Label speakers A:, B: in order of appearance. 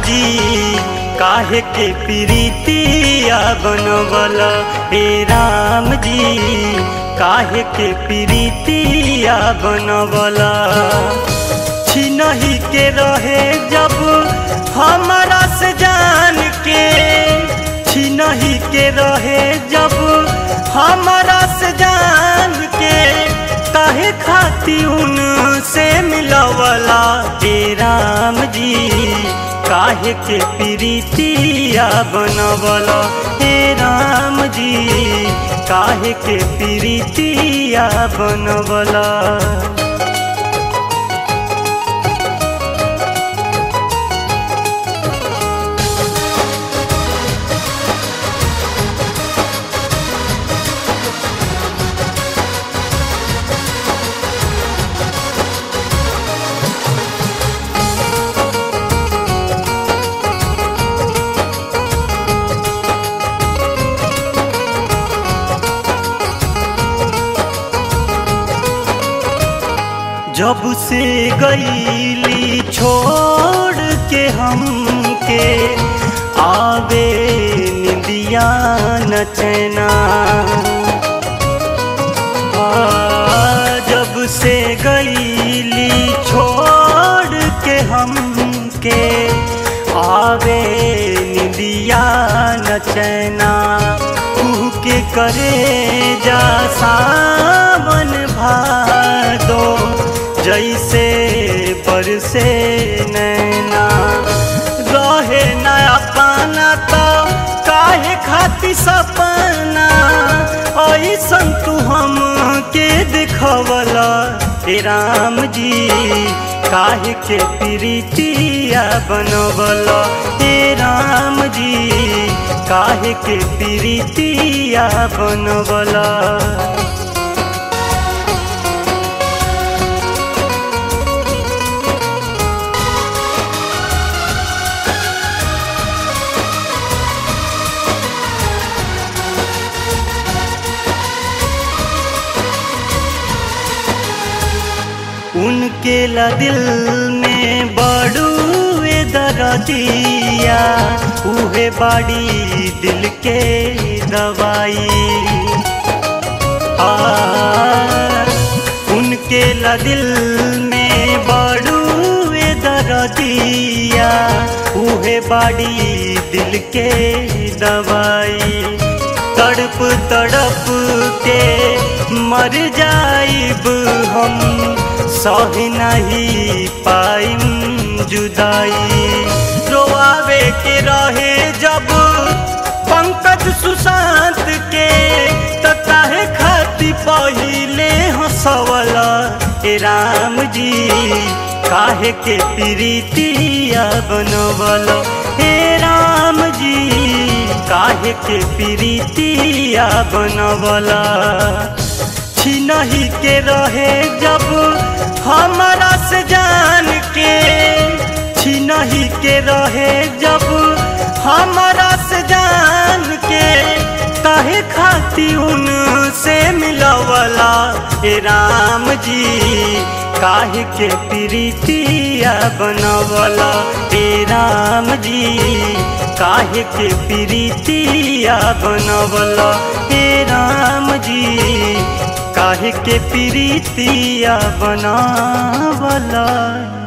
A: जी काहे के प्रीतिया बनवल हे राम जी काहे के प्रीतिया बनवल छिनही के रहे जब हमारा से जान के छिनही के रहे जब हमारा से जान के काहे खाती उन से मिलवला हे राम जी काहे के प्रीतिया बनवला हे राम जी काहे के प्रीतिया बनवला जब से गईली छोड़ के हमके आवे निंदिया नचना जब से गईली छोड़ के हमके आवे निंदिया नचना के करे जा सावन भादो जैसे बरसे नैना रहे नया पाना तो काहे खाती सपना ऐसन तू हम के दिखवला हे राम जी काहे के प्रीतिया बनवला हे राम जी काहे के प्रीतिया बनवला उनके ला दिल में बड़ुए दरदिया उहे बाड़ी दिल के दवाई आ उनके ला दिल में बड़ुए दरदिया उहे बाड़ी दिल के दवाई तड़प तड़प के मर जाइब हम सह नहीं पाइम जुदाई रोआवे के रहे जब पंकज सुशांत के त काहे खाती पहिले हंसवला हे राम जी काहे के प्रीतिया बनवला हे राम जी काहे के प्रीतिया बनवला छिनही के रहे जब हमारा से जान के छिनही के रहे जब हमारा से जान के काहे खाती उन से मिलवला हे राम जी काहे के प्रीतिया बनवला हे राम जी काहे के प्रीतिया बनवला हे राम जी काहे के प्रीतिया बनावला